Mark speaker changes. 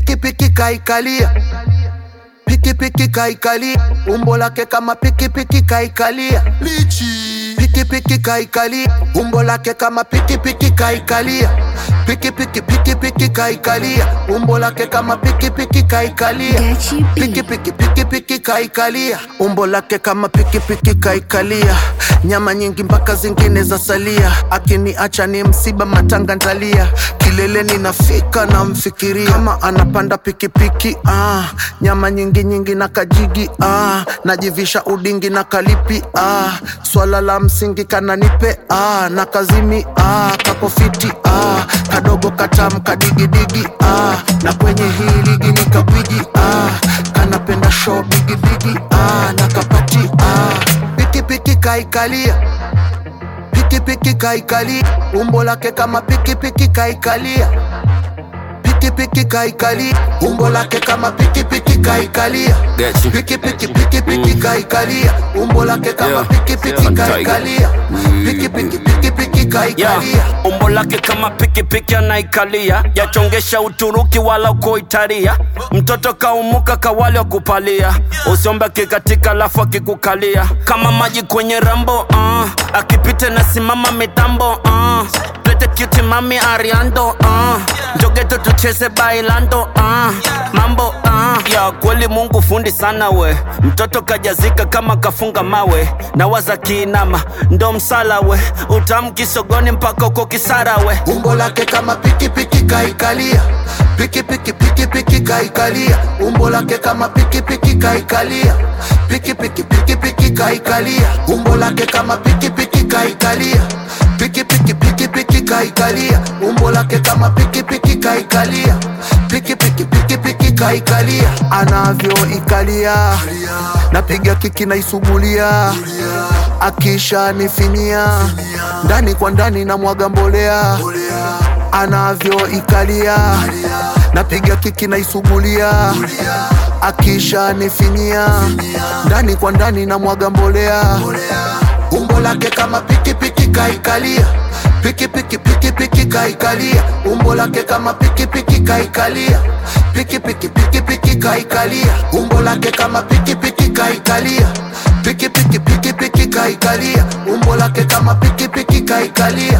Speaker 1: pikipiki kaikalia pikipiki kaikalia umbo lake kama pikipiki kaikalia
Speaker 2: lichi
Speaker 1: pikipiki kaikalia umbo lake kama pikipiki kaikalia pikipiki pikipiki kaikalia umbo lake kama pikipiki kaikalia
Speaker 3: Gachi B.
Speaker 1: pikipiki pikipiki kaikalia umbo lake kama pikipiki kaikalia nyama nyingi mpaka zingine za salia akiniacha ni msiba matanga ntalia kileleni nafika namfikiria kama anapanda pikipiki ah, nyama nyingi nyingi na kajigi ah, najivisha udingi na kalipi ah, swala la msingi kananipe ah, na kazimi ah, kakofiti ah, kadogo katam kadigidigi ah, na kwenye hii ligi ni kabwiji ah, kanapenda show bigibigi ah, na kapati ah, pikipiki kaikalia pikipiki kaikalia umbo lake kama pikipiki kaikalia pikipiki kaikalia umbo lake kama pikipiki kaikalia
Speaker 4: Gachi.
Speaker 1: pikipiki pikipiki kaikalia umbo lake kama
Speaker 4: Yeah.
Speaker 1: pikipiki
Speaker 4: Yeah.
Speaker 1: kaikalia pikipiki pikipiki
Speaker 4: yeah.
Speaker 1: kaikalia
Speaker 4: umbo lake kama pikipiki anaikalia yachongesha Uturuki wala uko Italia. Mtoto kaumuka kawali wa kupalia, usiombe kikatika lafu akikukalia kama maji kwenye rambo uh. akipita na simama mitambo uh. Plete cute mami ariando uh. Njogeto tucheze bailando uh. mambo uh. ya kweli Mungu fundi sana we, mtoto kajazika kama kafunga mawe, nawaza kiinama ndo msala we, utamki sogoni mpaka uko kisara we.
Speaker 1: umbo lake kama pikipiki kaikalia pikipiki pikipiki kaikalia umbo lake kama pikipiki kaikalia pikipiki pikipiki kaikalia umbo lake kama pikipiki kaikalia pikipiki pikipiki kaikalia umbo lake kama pikipiki kaikalia pikipiki pikipiki kaikalia anavyoikalia napiga kiki naisugulia akisha nifinia ndani kwa ndani na mwaga mbolea anavyoikalia napiga kiki naisugulia akisha nifinia ndani kwa ndani na mwaga mbolea umbo lake kama pikipiki kaikalia pikipiki pikipiki kaikalia umbo lake kama pikipiki kaikalia pikipiki pikipiki kaikalia umbo lake kama pikipiki kaikalia pikipiki pikipiki kaikalia umbo lake kama pikipiki kaikalia